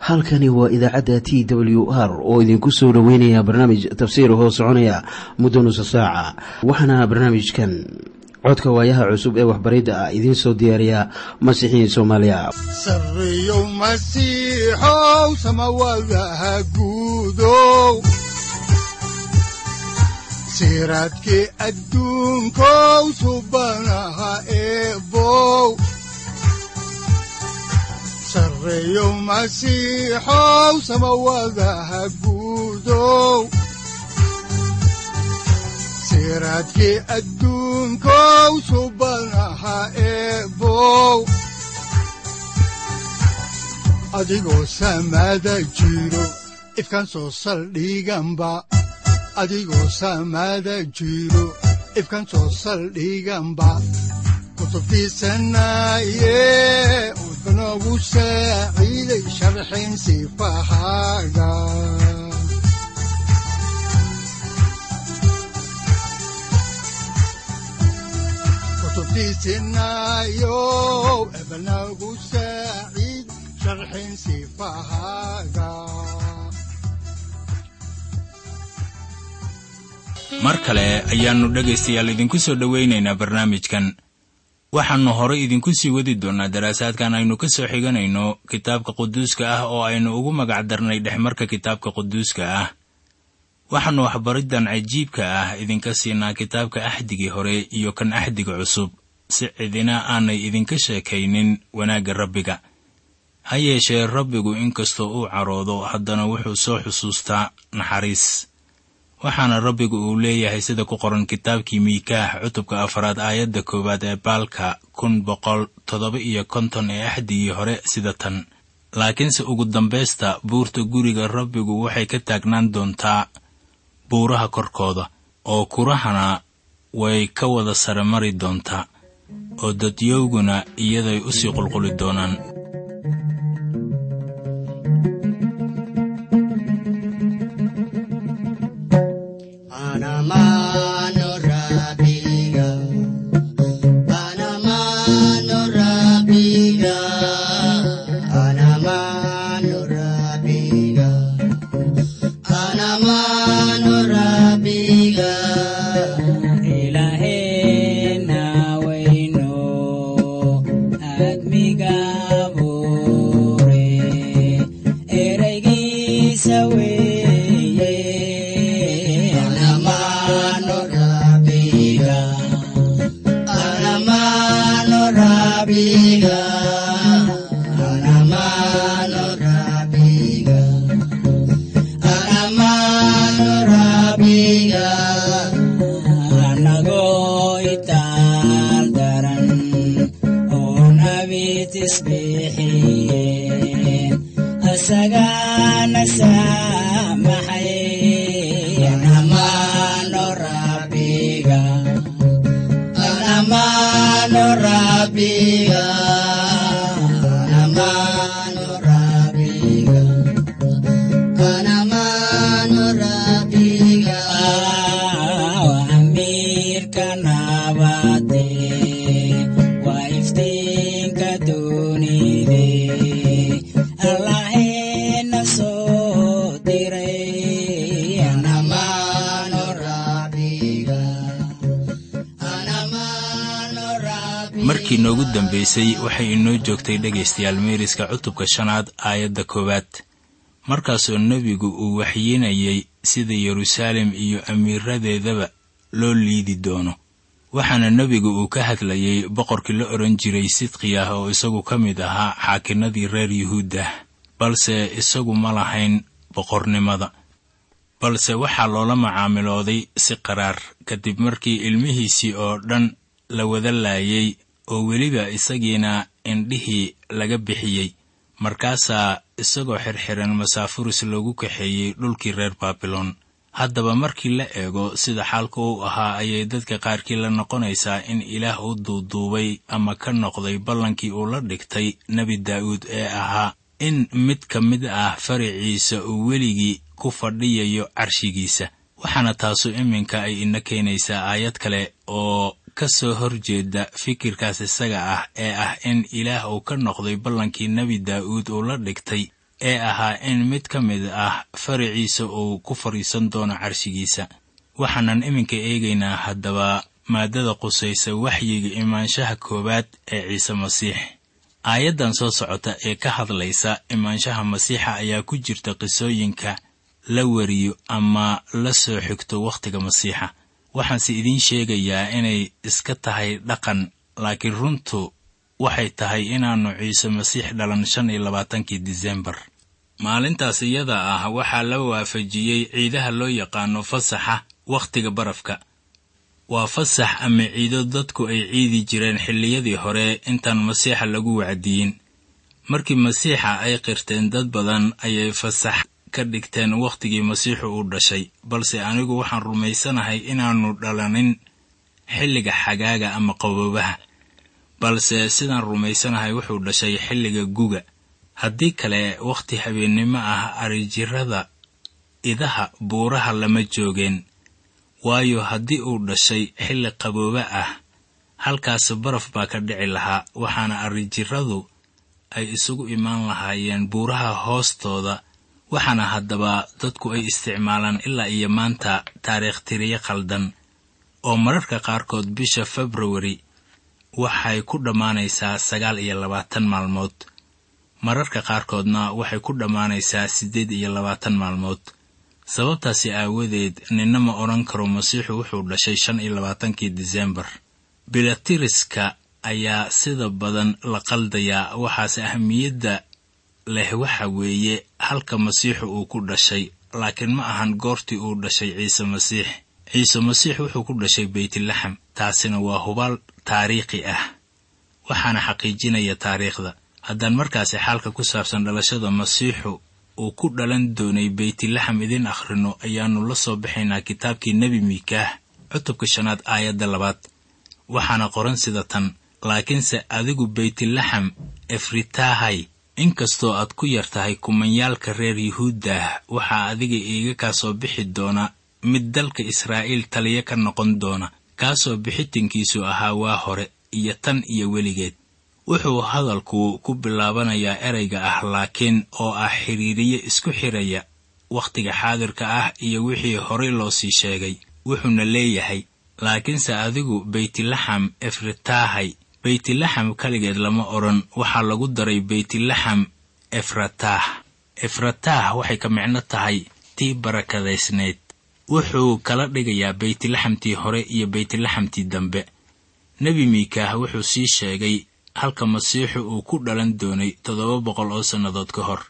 halkani waa idaacadda t w r oo idinku soo dhoweynaya barnaamij tafsiir hoo soconaya muddo nusa saaca waxaana barnaamijkan codka waayaha cusub ee waxbaridda ah idiin soo diyaariya masiixiin soomaaliya sareyow masiixow samawadaha guudow siraadkii adduunkow subanaha eebow sareyow masiixow samawadaha guudow siraadkii adduunkow subanaha eebow adigoo samada jiro ifkaan soo saldhiganba adigoo samada jiro ifkaan soo saldhiganba kutubtiisanaye udanogu saaciiday sharxin sifahaaga kutubtiisinayo ebanagu saaciid sharxin sifahaaga mar kale ayaannu dhegaystayaal idinku soo dhowaynaynaa barnaamijkan waxaannu horay idinku sii wadi doonnaa daraasaadkan aynu ka soo xiganayno kitaabka quduuska ah oo aynu ugu magac darnay dhexmarka kitaabka quduuska ah waxaannu waxbariddan cajiibka ah idinka siinaa kitaabka axdigii hore iyo kan axdiga cusub si cidina aanay idinka sheekaynin wanaagga rabbiga ha yeeshee rabbigu inkastoo uu caroodo haddana wuxuu soo xusuustaa naxariis waxaana rabbigu uu leeyahay sida ku qoran kitaabkii miikaah cutubka afaraad aayadda koowaad ee baalka kun boqol toddoba iyo konton ee axdigii hore sida tan laakiinse ugu dambaysta buurta guriga rabbigu waxay ka taagnaan doontaa buuraha korkooda oo kurahana way ka wada sare mari doontaa oo dadyowguna iyaday u sii qulquli doonaan markii noogu dambaysay waxay inoo joogtay dhegaystayaal meeriska cutubka shanaad aayadda koowaad markaasoo nebigu uu waxyiinayay sida yeruusaalem iyo amiiradeedaba loo liidi doono waxaana nebigu uu ka hadlayay boqorkii la odhan jiray sidqiyah oo isagu ka mid ahaa xaakinnadii reer yuhuuddah balse isagu ma lahayn boqornimada balse waxaa loola macaamilooday si qaraar kadib markii ilmihiisii oo dhan la wada laayay oo weliba isagiina indhihii laga bixiyey markaasaa isagoo xirxiran masaafuris loogu kaxeeyey dhulkii reer baabilon haddaba markii la eego sida xaalka uu ahaa ayay dadka qaarkii la noqonaysaa in ilaah u duuduubay ama ka noqday ballankii uu la dhigtay nebi daa'uud ee ahaa in mid ka mid ah faraciisa uu weligii ku fadhiyayo carshigiisa waxaana taasu iminka ay ina keenaysaa aayad kale oo ka soo horjeeda fikirkaas isaga ah ee ah in ilaah uu ka noqday ballankii nebi daa'uud uu la dhigtay ee ahaa in mid ka mid ah faraciisa uu ku fadhiisan doono carshigiisa waxaanan iminka eegaynaa haddaba maaddada qusaysa waxyiga imaanshaha koowaad ee ciise masiix aayaddan soo socota ee ka hadlaysa imaanshaha masiixa ayaa ku jirta qisooyinka la wariyo ama la soo xigto wakhtiga masiixa waxaanse idiin sheegayaa inay iska tahay dhaqan laakiin runtu waxay tahay inaannu ciise masiix dhalan shan iyo labaatankii disembar maalintaas iyada ah waxaa la waafajiyey ciidaha loo yaqaano fasaxa wakhtiga barafka waa fasax ama ciido dadku ay ciidi jireen xilliyadii hore intaan masiixa lagu wacdiyin markii masiixa ay qirteen dad badan ayay fasax ka dhigteen wakhtigii masiixu uu dhashay balse anigu waxaan rumaysanahay inaannu dhalanin xilliga xagaaga ama qaboobaha balse sidaan rumaysanahay wuxuu dhashay xilliga guga haddii kale wakhti habeennimo ah arijirada idaha buuraha lama joogeen waayo haddii uu dhashay xilli qabooba ah halkaas baraf baa ka dhici lahaa waxaana arrijiradu ay isugu imaan lahaayeen buuraha hoostooda waxaana haddaba dadku ay isticmaalaan ilaa iyo maanta taariikh tiriyo khaldan oo mararka qaarkood bisha februari waxay ku dhammaanaysaa sagaal iyo labaatan maalmood mararka qaarkoodna waxay ku dhammaanaysaa siddeed iyo labaatan maalmood sababtaasi aawadeed ninna ma odhan karo masiixu wuxuu dhashay shan iyo labaatankii disembar bilatiriska ayaa sida badan la qaldayaa waxaase ahamiyadda leh waxa weeye halka masiixu uu ku dhashay laakiin ma ahan goortii uu dhashay ciise masiix ciise masiix wuxuu ku dhashay beytlaxam taasina waa hubaal taariikhi ah waxaana xaqiijinaya taariikhda haddaan markaasi xaalka ku saabsan dhalashada masiixu uu ku dhalan doonay beytlaxam idin akhrino ayaannu la soo baxaynaa kitaabkii nebi miikaah cutubka shanaad aayadda labaad waxaana qoran sida tan laakiinse adigu beytlaxam efritaahay inkastoo aad ku yar tahay kumanyaalka reer yuhuuddah waxaa adiga iiga kaa soo bixi doona mid dalka israa'iil taliya ka noqon doona kaasoo bixitinkiisu ahaa waa hore iyo tan iyo weligeed wuxuu hadalku ku bilaabanayaa ereyga ah laakiin oo ah xidhiiriye isku xidhaya wakhtiga xaadirka ah iyo wixii horay loo sii sheegay wuxuuna leeyahay laakiinse adigu beytlaxam efritaahay beytlaxam kaligeed lama odhan waxaa lagu daray beytlaxam efrataah efrataah waxay ka micno tahay tii barakadaysnayd wuxuu kala dhigayaa beytlaxamtii hore iyo beytlaxamtii dambe nebi miikaah wuxuu sii sheegay halka masiixu uu ku dhalan doonay toddoba boqol oo sannadood ka hor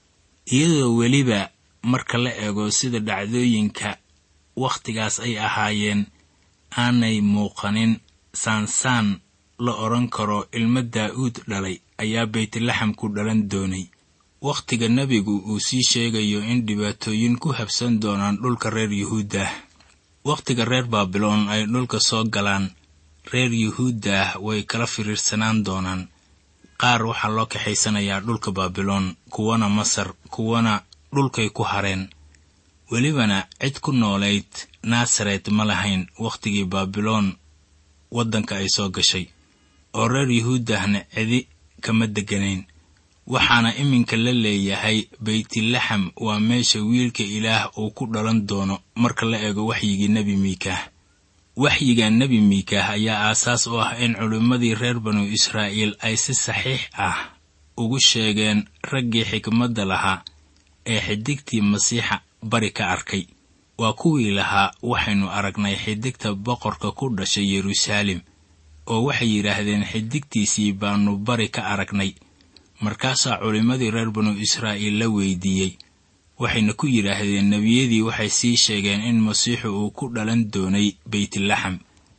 iyadoo weliba marka la eego sida dhacdooyinka wakhtigaas ay ahaayeen aanay muuqanin saansaan la odhan karo ilmo daa'uud dhalay ayaa beytlaxam ku dhalan doonay wakhtiga nebigu uu sii sheegayo in dhibaatooyin ku habsan doonaan dhulka reer yuhuuddah wakhtiga reer baabiloon ay dhulka soo galaan reer yuhuuddah way kala firiirsanaan doonaan qaar waxaa loo kaxaysanayaa dhulka baabiloon kuwana masar kuwana dhulkay ku hareen welibana cid ku noolayd naasaret ma lahayn wakhtigii baabiloon waddanka ay soo gashay oo reer yuhuuddahna cidi kama degganayn waxaana iminka la leeyahay beytlaxam waa meesha wiilka ilaah uu ku dhalan doono marka la eego waxyigii nebi miikaah waxyiga nebi miikaah ayaa aasaas u ah in culimmadii reer banu israa'iil ay si saxiix ah ugu sheegeen raggii xikmadda lahaa ee xidigtii masiixa bari ka arkay waa kuwii lahaa waxaynu aragnay xidigta boqorka ku dhashay yeruusaalem oo waxay yidhaahdeen xidigtiisii baannu bari ka aragnay markaasaa culimmadii reer banu israa'iil la weydiiyey waxayna ku yidhaahdeen nebiyadii waxay sii sheegeen in masiixu uu ku dhalan doonay beytlaxam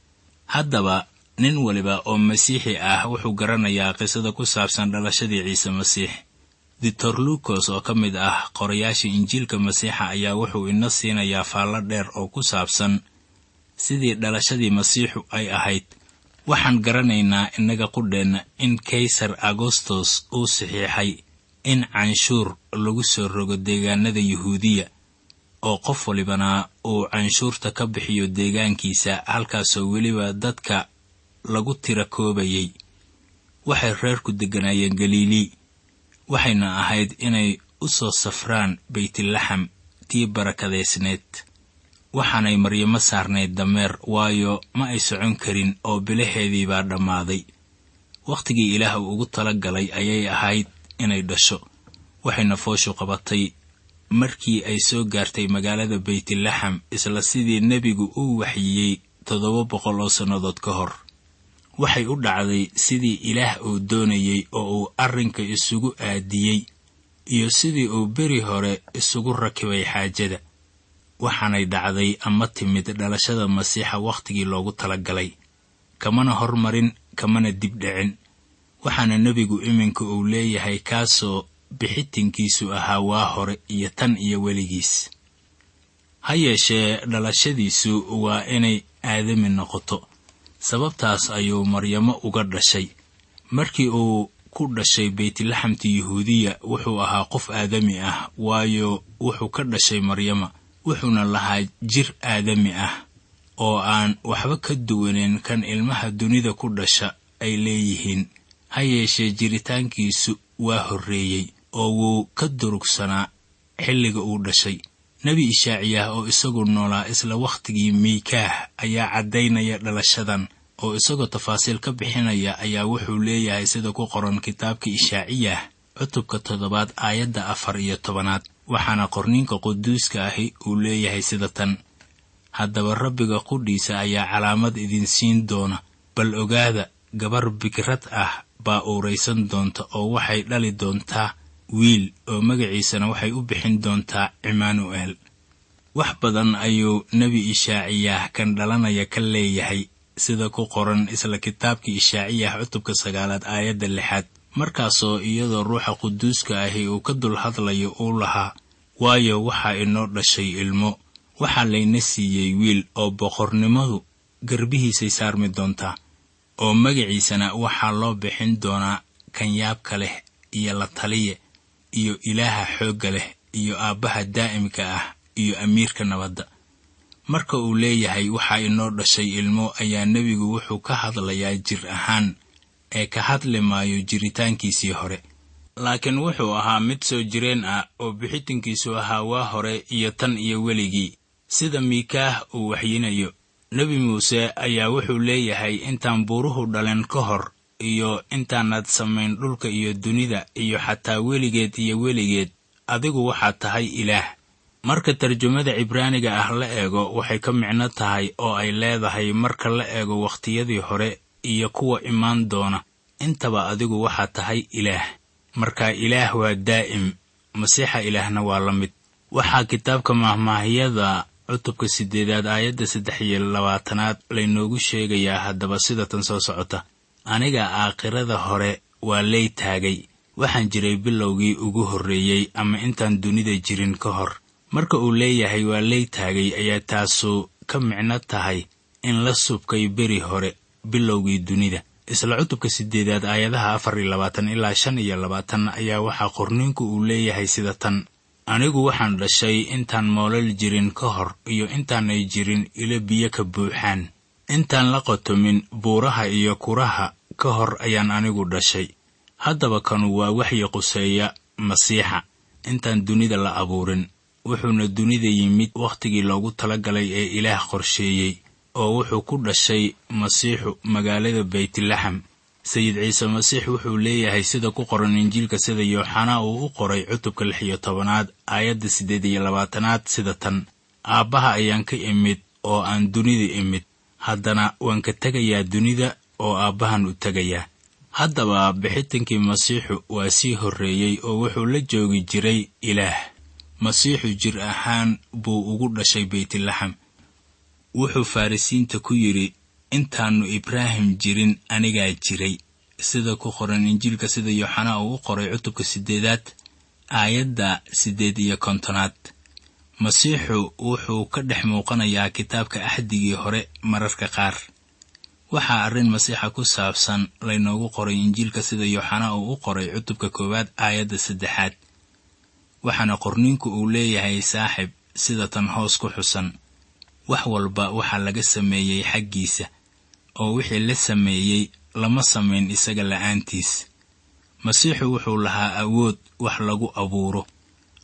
haddaba nin waliba oo masiixi ah wuxuu garanayaa qisada ku saabsan dhalashadii ciise masiix doctor luukos oo ka mid ah qorayaasha injiilka masiixa ayaa wuxuu ina siinayaa faallo dheer oo ku saabsan sidii dhalashadii masiixu ay ahayd waxaan garanaynaa innaga qudheenna in kaysar agostos uu saxiixay in canshuur lagu soo rogo deegaanada yuhuudiya oo qof walibana uu canshuurta ka bixiyo deegaankiisa halkaasoo weliba dadka lagu tira koobayay waxay reerku degganaayeen galilii waxayna ahayd inay u soo safraan baytlaxam tii barakadaysneed waxaanay maryamo saarnayd dameer waayo ma ay socon karin oo bilaheedii baa dhammaaday wakhtigii ilaah uu ugu tala galay ayay ahayd inay dhasho waxayna fooshu qabatay markii ay soo gaartay magaalada baytlaxam isla sidii nebigu uu waxyiyey toddoba boqol oo sannadood ka hor waxay u dhacday sidii ilaah uu doonayey oo uu arrinka isugu aadiyey iyo sidii uu beri hore isugu rakibay xaajada waxaanay dhacday ama timid dhalashada masiixa wakhtigii loogu tala galay kamana hormarin kamana dib dhicin waxaana nebigu iminka uu leeyahay kaasoo bixitinkiisu ahaa waa hore iyo tan iyo weligiis ha yeeshee dhalashadiisu waa inay aadami noqoto sababtaas ayuu maryamo uga dhashay markii uu ku dhashay baytlaxamta yuhuudiya wuxuu ahaa qof aadami ah waayo wuxuu ka dhashay maryama wuxuuna lahaa jir aadami ah oo aan waxba ka duwaneyn kan ilmaha dunida ku dhasha ay leeyihiin ha yeeshee jiritaankiisu waa horreeyey oo wuu ka durugsanaa xilliga uu dhashay nebi ishaaciyah oo isagu noolaa isla wakhtigii miikaah ayaa caddaynaya dhalashadan oo isagoo tafaasiil ka bixinaya ayaa wuxuu leeyahay sida ku qoran kitaabka ishaaciyah cutubka toddobaad aayadda afar iyo tobanaad waxaana qorniinka quduuska ahi uu leeyahay sida tan haddaba rabbiga qudhiisa ayaa calaamad idin siin doona bal ogaada gabar bikrad ah baa uuraysan doonta oo waxay dhali doontaa wiil oo magaciisana waxay u bixin doontaa cimaanu'el wax badan ayuu nebi ishaaciyah kan dhalanaya ka leeyahay sida ku qoran isla kitaabkii ishaaciyah cutubka sagaalaad aayadda lixaad markaasoo iyadoo ruuxa quduuska ahi uu ka dul hadlayo uu lahaa waayo waxaa inoo dhashay ilmo waxaa layna siiyey wiil oo boqornimadu garbihiisay saarmi doontaa oo magaciisana waxaa loo bixin doonaa kan yaabka leh iyo la taliye iyo ilaaha xoogga leh iyo aabbaha daa'imka ah iyo amiirka nabadda marka uu leeyahay waxaa inoo dhashay ilmo ayaa nebigu wuxuu ka hadlayaa jir ahaan ee ka hadli maayo jiritaankiisii hore laakiin wuxuu ahaa mid soo jireen ah oo bixitinkiisu ahaa waa hore iyo tan iyo weligii sida miikaah uu waxyinayo nebi muuse ayaa wuxuu leeyahay intaan buuruhu dhalen ka hor iyo intaanaad samayn dhulka iyo dunida iyo xataa weligeed iyo weligeed adigu waxaad tahay ilaah marka tarjumada cibraaniga ah la eego waxay ka micno tahay oo ay leedahay marka la eego wakhtiyadii hore iyo kuwa imaan doona intaba adigu waxaad tahay ilaah marka ilaah waa daa'im masiixa ilaahna waa la mid waxaa kitaabka mahmaahyada cutubka siddeedaad aayadda saddex iyo labaatanaad laynoogu sheegayaa haddaba sida tan soo socota aniga aakhirada hore waa lay taagay waxaan jiray bilowgii ugu horreeyey ama intaan dunida jirin ka hor marka uu leeyahay waa lay taagay ayaa taasu ka micno tahay in la subkay beri hore bilowgii dunida isla cutubka siddeedaad aayadaha afar iyo labaatan ilaa shan iyo labaatan ayaa waxaa qorniinku uu leeyahay sida tan anigu waxaan dhashay intaan moolal jirin ka hor iyo intaanay jirin ilo biyo ka buuxaan intaan la qotomin buuraha iyo kuraha ka hor ayaan anigu dhashay haddaba kanu waa waxyi quseeya masiixa intaan dunida la abuurin wuxuuna dunida yimid wakhtigii loogu talagalay ee ilaah qorsheeyey oo wuxuu ku dhashay masiixu magaalada baytlaxam sayid ciise masiix wuxuu leeyahay sida ku qoran injiilka sida yooxanaa uu u qoray cutubka lix iyo tobanaad aayadda siddeed iyo labaatanaad sida tan aabbaha ayaan ka imid oo aan dunida imid haddana waan ka tegayaa dunida oo aabbahan u tegayaa haddaba bixitankii masiixu waa sii horreeyey oo wuxuu la joogi jiray ilaah masiixu jir ahaan buu ugu dhashay baytlaxam wuxuu farrisiinta ku yidhi intaannu ibraahim jirin anigaa jiray sida ku qoran injiilka sida yooxanaa uu u qoray cutubka siddeedaad aayadda siddeed iyo kontonaad masiixu wuxuu ka dhex muuqanayaa kitaabka axdigii hore mararka qaar waxaa arrin masiixa ku saabsan laynoogu qoray injiilka sida yooxanaa uu u qoray cutubka koowaad aayadda saddexaad waxaana qorniinku uu leeyahay saaxib sida tan hoos ku xusan wax walba waxaa laga sameeyey xaggiisa oo wixii la sameeyey lama samayn isaga la'aantiis masiixu wuxuu lahaa awood wax lagu abuuro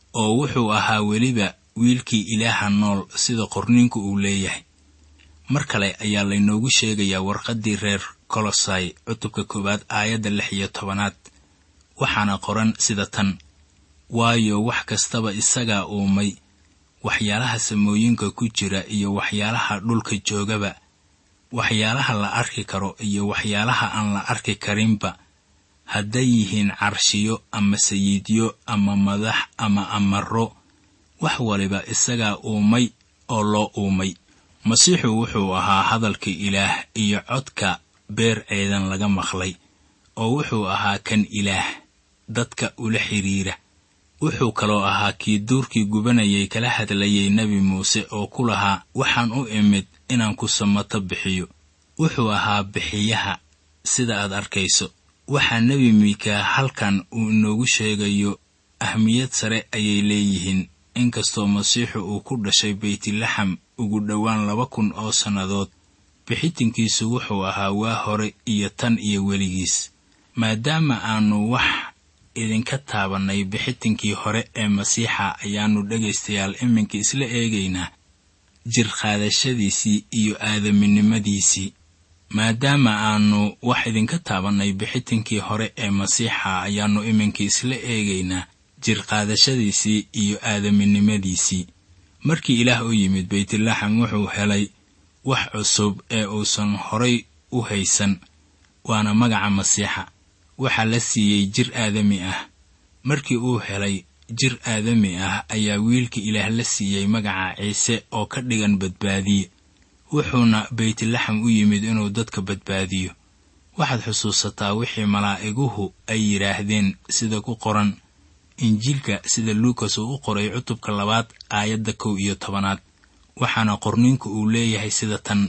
oo wuxuu ahaa weliba wiilkii ilaaha nool sida qorniinku uu leeyahay mar kale ayaa laynoogu sheegayaa warqaddii reer kolosai cutubka koowaad aayadda lix iyo tobanaad waxaana qoran sida tan waayo wax kastaba isagaa uumay waxyaalaha samooyinka ku jira iyo waxyaalaha dhulka joogaba waxyaalaha la arki karo iyo waxyaalaha aan la arki karinba hadday yihiin carshiyo ama sayiidyo ama madax ama amaro wax waliba isagaa uumay oo loo uumay masiixu wuxuu ahaa hadalka ilaah iyo codka beer ceedan laga maqlay oo wuxuu ahaa kan ilaah dadka ula xidhiira wuxuu kaloo ahaa kii duurkii gubanayay kala hadlayay nebi muuse oo ku lahaa waxaan u imid inaan ku samato bixiyo wuxuu ahaa bixiyaha sida aad arkayso waxaa nebi miika halkan uu inoogu sheegayo ahmiyad sare ayay leeyihiin inkastoo masiixu uu ku dhashay beytlaxam ugu dhowaan laba kun oo sannadood bixitinkiisu wuxuu ahaa waa hore iyo tan iyo weligiis maadaama aanu wax idinka taabannay bixitinkii hore ee masiixa ayaannu dhegaystayaal iminka isla eegaynaa jir qaadashadiisii iyo aadaminimadiisii maadaama aanu wax idinka taabannay bixitinkii hore ee masiixa ayaannu iminka isla eegaynaa jir qaadashadiisii iyo aadaminimadiisii markii ilaah u yimid beytlaxam wuxuu helay wax cusub ee uusan horay u haysan waana magaca masiixa waxaa la siiyey jir aadami ah markii uu helay jir aadami ah ayaa wiilka ilaah la siiyey magaca ciise oo ka dhigan badbaadiye wuxuuna beytlaxam u yimid inuu dadka badbaadiyo waxaad xusuusataa wixii malaa'iguhu ay yidhaahdeen sida ku qoran injiilka sida luukas uu u qoray cutubka labaad aayadda kow iyo tobanaad waxaana qorniinku uu leeyahay sida tan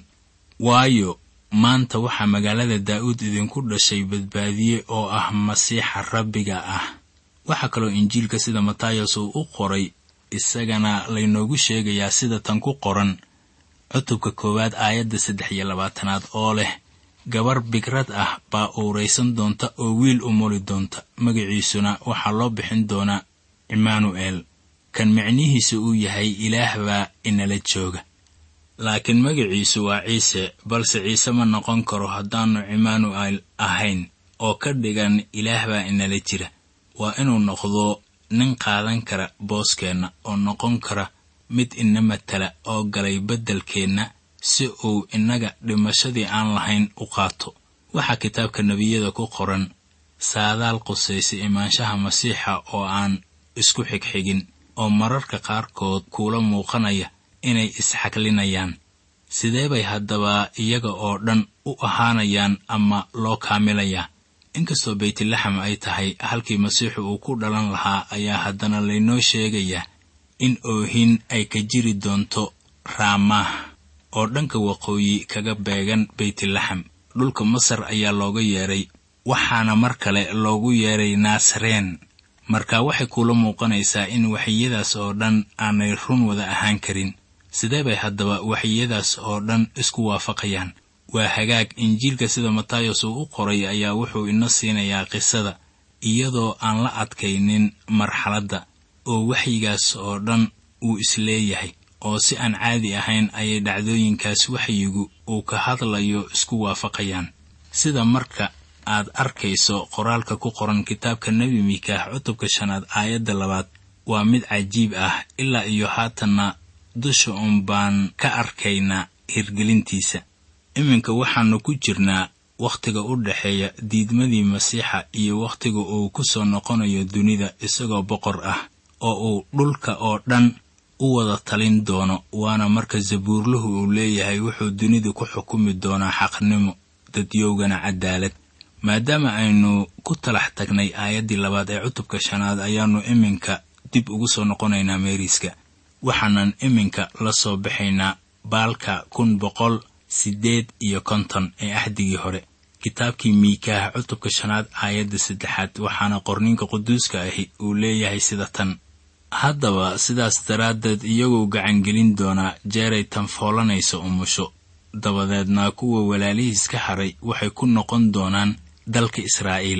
waayo maanta waxaa magaalada daa'uud idinku dhashay badbaadiye oo ah masiixa rabbiga ah waxaa kaloo injiilka sida matayas uu u qoray isagana laynoogu sheegayaa sida tan ku qoran cutubka koowaad aayadda saddex iyo labaatanaad oo leh gabar bigrad ah baa uuraysan doonta oo wiil u muli doonta magaciisuna waxaa loo bixin doonaa imaanu'el kan micnihiisa uu yahay ilaah baa inala jooga laakiin magaciisu waa ciise balse ciise ma noqon karo haddaannu imaanu'el ahayn oo ka dhigan ilaah baa inala jira waa inuu noqdo nin qaadan kara booskeenna oo noqon kara mid ina matala oo galay beddelkeenna si uu innaga dhimashadii aan lahayn u qaato waxaa kitaabka nebiyada ku qoran saadaal qusaysa imaanshaha masiixa oo aan isku xigxigin oo mararka qaarkood kuula muuqanaya inay isxaklinayaan sidee bay haddaba iyaga oo dhan u ahaanayaan ama loo kaamilayaa inkastoo beytlaxam ay tahay halkii masiixu uu ku dhalan lahaa ayaa haddana laynoo sheegayaa in oohin ay ka jiri doonto raamaah oo dhanka waqooyi kaga beegan beytlaxam dhulka masar ayaa looga yeedhay waxaana mar kale loogu yeedhay naasareen marka waxay kuula muuqanaysaa in waxyadaas oo dhan aanay run wada ahaan karin sidee bay haddaba waxyadaas oo dhan isku waafaqayaan waa hagaag injiilka sida matayos uu u qoray ayaa wuxuu ina siinayaa qisada iyadoo aan la adkaynin marxaladda oo waxyigaas oo dhan uu isleeyahay oo si aan caadi ahayn ayay dhacdooyinkaas waxyigu uu ka hadlayo isku waafaqayaan sida marka aad arkayso qoraalka ku qoran kitaabka nebi miikaah cutubka shanaad aayadda labaad waa mid cajiib ah ilaa iyo haatanna dusha uun baan ka arkaynaa hirgelintiisa iminka waxaannu ku jirnaa wakhtiga u dhexeeya diidmadii masiixa iyo wakhtiga uu ku soo noqonayo dunida isagoo boqor ah oo uu dhulka oo dhan u wada talin doono waana marka sabuurluhu uu leeyahay wuxuu dunida ku xukumi doonaa xaqnimo dadyowgana cadaalad maadaama aynu ku talax tagnay aayaddii labaad ee cutubka shanaad ayaannu iminka dib ugu soo noqonaynaa meeriska waxaanan iminka la soo baxaynaa baalka kun boqol siddeed iyo konton ee axdigii hore kitaabkii miikaah cutubka shanaad aayadda saddexaad waxaana qorninka quduuska ahi uu leeyahay sida tan haddaba sidaas daraaddeed iyagoo gacangelin doonaa jeeray tanfoolanaysa umusho dabadeedna kuwa walaalihiis ka haray waxay ku noqon doonaan dalka israa'iil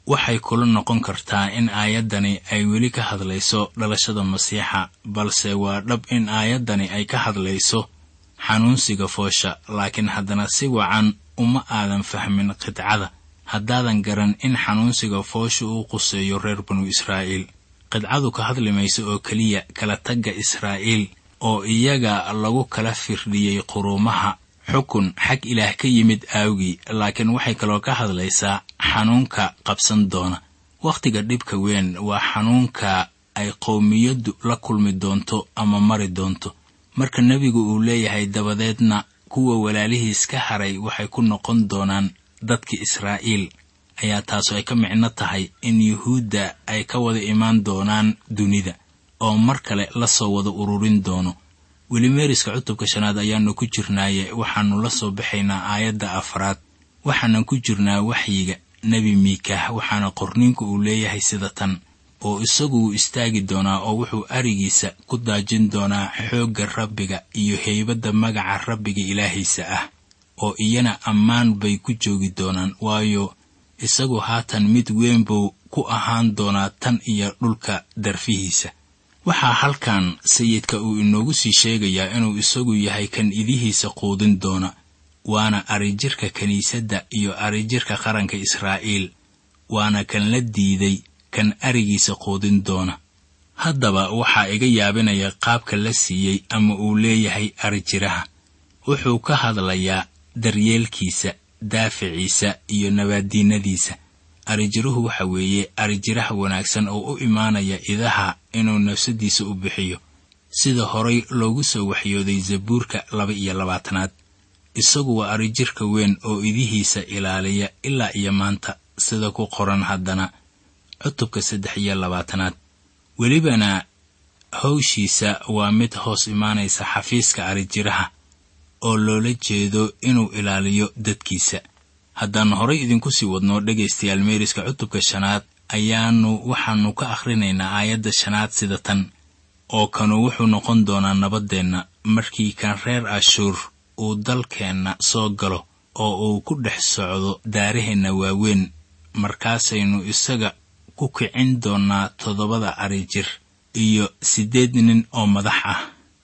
waxay kula noqon kartaa in aayaddani ay weli ka hadlayso dhalashada masiixa balse waa dhab in aayaddani ay ka hadlayso xanuunsiga foosha laakiin haddana si wacan uma aadan fahmin qidcada haddaadan garan in xanuunsiga foosha uu quseeyo reer banu israa'iil qidcadu ka hadli mayso oo keliya kala tagga israa'iil oo iyaga lagu kala firdhiyey quruumaha xukun xag ilaah ka yimid aawgii laakiin waxay kaloo ka hadlaysaa xanuunka qabsan doona wakhtiga dhibka weyn waa xanuunka ay qowmiyaddu la kulmi doonto ama mari doonto marka nebigu uu leeyahay dabadeedna kuwa walaalihiis ka haray waxay ku noqon doonaan dadki israa'iil ayaa taasu ay ka micno tahay in yuhuudda ay ka wada imaan doonaan dunida oo mar kale la soo wada ururin doono weli meeriska cutubka shanaad ayaannu ku jirnaaye waxaannu la soo baxaynaa aayadda afraad waxaanan ku jirnaa waxyiga nebi miikah waxaana qorniinku uu leeyahay sida tan oo isagu wuu istaagi doonaa oo wuxuu arigiisa ku daajin doonaa xoogga rabbiga iyo heybadda magaca rabbiga ilaahiisa ah oo iyana ammaan bay ku joogi doonaan waayo isagu haatan mid weyn buu ku ahaan doonaa tan iyo dhulka darfihiisa waxaa halkan sayidka uu inoogu sii sheegayaa inuu isagu yahay kan idihiisa quudin doona waana arijirka kiniisadda iyo arijirka qaranka israa'iil waana kan la diiday kan arigiisa quudin doona haddaba waxaa iga yaabinaya qaabka la siiyey ama uu leeyahay arijiraha wuxuu ka hadlayaa daryeelkiisa daaficiisa iyo nabaaddiinadiisa arijiruhu waxa weeye arijiraha wanaagsan oo u imaanaya idaha inuu nafsadiisa u bixiyo sida horay loogu soo waxyooday zabuurka laba iyo labaatanaad isagu waa arijirka weyn oo idihiisa ilaaliya ilaa iyo maanta sida ku qoran haddana cutubka saddex iyo labaatanaad welibana hawshiisa waa mid hoos imaanaysa xafiiska arijiraha oo loola jeedo inuu ilaaliyo dadkiisa haddaan horay idinku sii wadno dhegaystayaal meeriska cutubka shanaad ayaannu waxaannu ka akhrinaynaa aayadda shanaad sida tan oo kanu wuxuu noqon doonaa nabaddeenna markii kan reer ashuur uu dalkeenna soo galo oo uu ku dhex socdo daaraheenna waaweyn markaasaynu isaga ku kicin doonnaa toddobada arijir iyo siddeed nin oo madax ah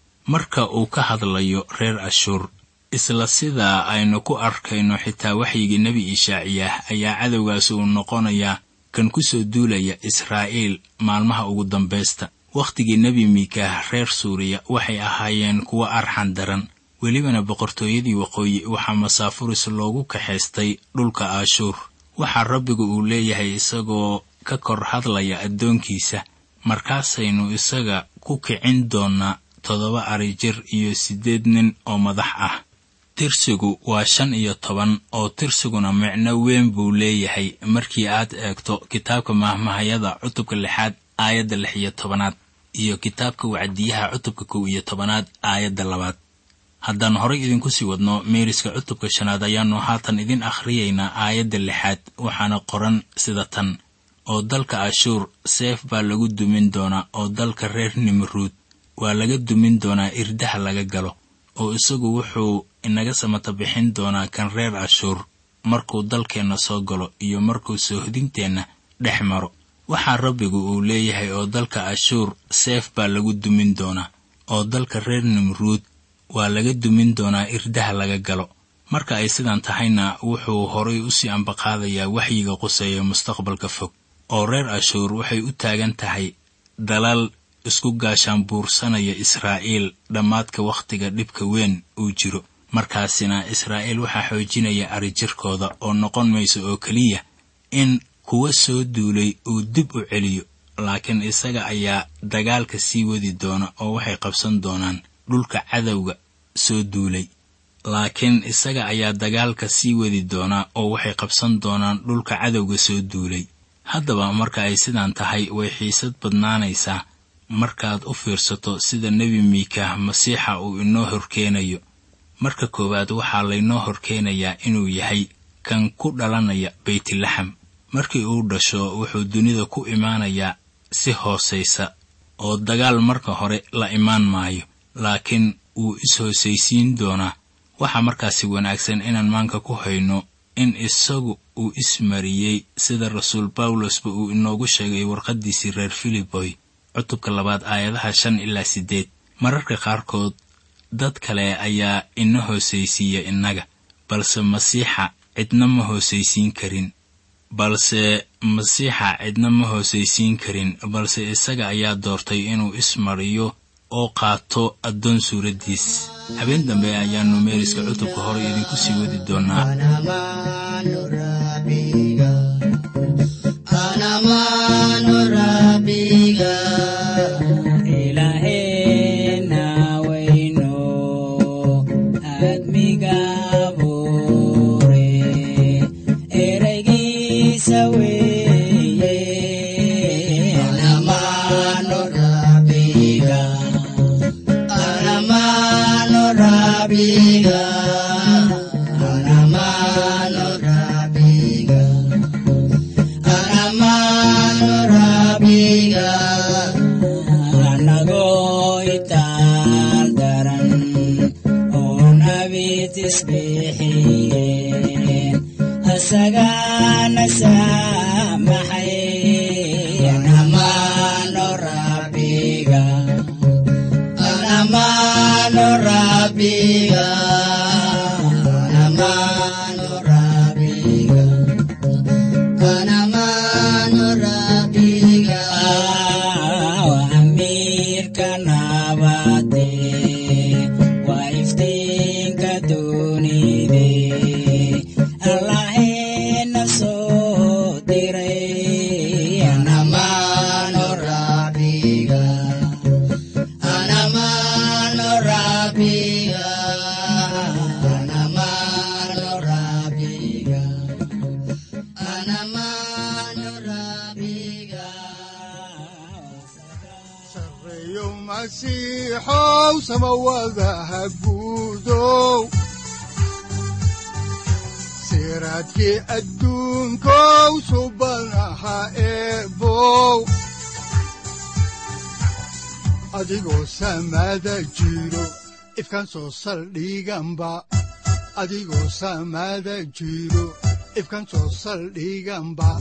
marka uu ka hadlayo reer ashuur isla sidaa aynu ku arkayno xitaa waxyigii nebi ishaaciyah ayaa cadowgaasi uu noqonayaa kan ku soo duulaya israa'iil maalmaha ugu dambaysta wakhtigii nebi miikaah reer suuriya waxay ahaayeen kuwo arxan daran welibana boqortooyadii waqooyi waxaa masaafuris loogu kaxaystay dhulka aashuur waxaa rabbigu uu leeyahay isagoo ka kor hadlaya addoonkiisa markaasaynu isaga ku kicin doonnaa toddoba arijir iyo siddeed nin oo madax ah tirsigu waa shan iyo toban oo tirsiguna micno weyn buu leeyahay markii aad eegto kitaabka mahmahayada cutubka lixaad aayadda lix iyo tobanaad iyo kitaabka wacdiyaha cutubka kow iyo tobanaad aayadda labaad haddaan horay idinku sii wadno meeriska cutubka shanaad ayaannu haatan idin akhriyaynaa aayadda lixaad waxaana qoran sida tan oo dalka ashuur seef baa lagu dumin doonaa oo dalka reer nimruud waa laga dumin doonaa irdaha laga galo oo isagu wuxuu inaga samata bixin doonaa kan reer ashuur markuu dalkeenna soo galo iyo markuu soohdinteenna dhex maro waxaa rabbigu uu leeyahay oo dalka ashuur seef baa lagu dumin doonaa oo dalka reer nimruud waa laga dumin doonaa irdaha laga galo marka ay sidan tahayna wuxuu horay u sii ambaqaadayaa waxyiga quseeya mustaqbalka fog oo reer ashuur waxay u taagan tahay dalal isku gaashaan buursanaya israa'iil dhammaadka wakhtiga dhibka weyn uu jiro markaasina israa'iil waxaa xoojinaya arijirkooda oo noqon mayso oo keliya in kuwa soo duulay uu dib u celiyo laakiin isaga ayaa dagaalka sii wadi doona oo waxay qabsan doonaan dhulka cadowga soo duulay laakiin isaga ayaa dagaalka sii wadi doonaa oo waxay qabsan doonaan dhulka cadowga soo duulay haddaba marka ay sidaan tahay way xiisad badnaanaysaa markaad u fiirsato sida nebi miikaah masiixa uu inoo horkeenayo marka koowaad waxaa laynoo horkeenayaa inuu yahay kan ku dhalanaya beytlaxam markii uu dhasho wuxuu dunida ku imaanayaa si hoosaysa oo dagaal marka hore la imaan maayo laakiin wuu is-hoosaysiin doonaa waxaa markaasi wanaagsan inaan maanka ku hayno in isagu uu ismariyey sida rasuul bawlosba uu inoogu sheegay warqaddiisii reer filiboy cutubka labaad aayadaha shan ilaa siddeed mararka qaarkood dad kale ayaa ina hoosaysiiya innaga balse masiixa cidna ma hoosaysiin karin balse masiixa cidna ma hoosaysiin karin balse isaga ayaa doortay inuu ismariyo oo qaato addoon suuraddiis habeen dambe ayaannu meeriska cutubka hore idinku sii wadi doonnaa siraadkii adduunkow subanaha eebow adigoo samaada jiro ifkan soo saldhiganba adigoo samaada jiro ifkan soo saldhiganba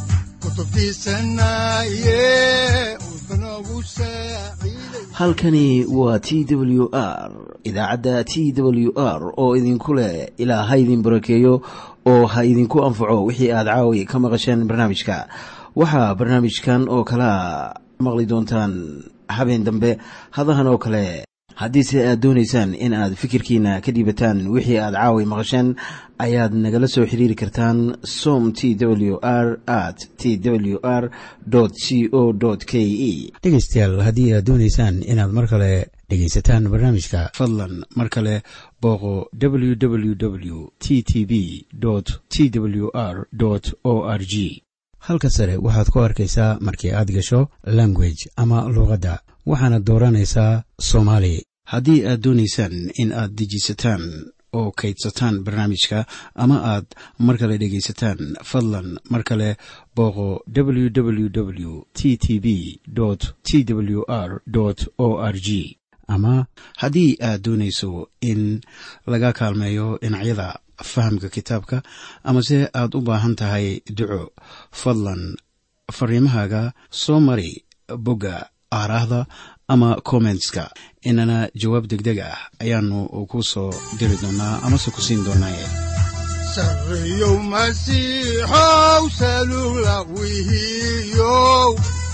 halkani waa t w r idaacadda t w r oo idinku leh ilaa ha idin barakeeyo oo ha idinku anfaco wixii aad caawi ka maqasheen barnaamijka waxaa barnaamijkan oo kalaa maqli doontaan habeen dambe hadahan oo kale haddiise aad doonaysaan in aad fikirkiina ka dhiibataan wixii aad caawi maqasheen ayaad nagala soo xiriiri kartaan som t w r at t w r c o k e dhegaystayaal haddii aad doonaysaan inaad mar kale dhegaysataan barnaamijka fadlan mar kale booqo www t t b t w r o r g halka sare waxaad ku arkaysaa markii aad gasho language ama luuqadda waxaana dooranaysaa soomaali haddii aad doonaysaan in aad dejisataan oo kaydsataan barnaamijka ama aad mar kale dhegaysataan fadlan mar kale booqo www t t b t w r o r g ama haddii aad doonayso in laga kaalmeeyo dhinacyada fahamka kitaabka amase aad u baahan tahay duco fadlan fariimahaaga soo mari bogga aaraahda ama kommentska inana jawaab degdeg ah ayaanu ku soo diri doonaa amase ku siin doonaaye sareyow masiixow salula wihiyow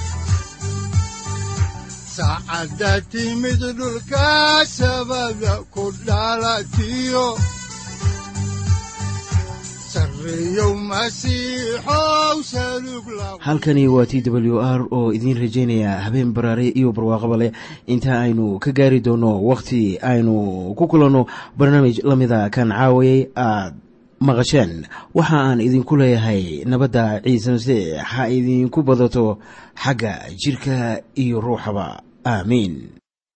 saacadda timid dhulka sabada ku dhalatiyo halkani waa t w r oo idiin rajaynaya habeen baraare iyo barwaaqaba leh inta aynu ka gaari doono wakhti aynu ku kulanno barnaamij la mida kan caawayay aad maqasheen waxa aan idinku leeyahay nabadda ciise masiix ha idinku badato xagga jidhka iyo ruuxaba aamiin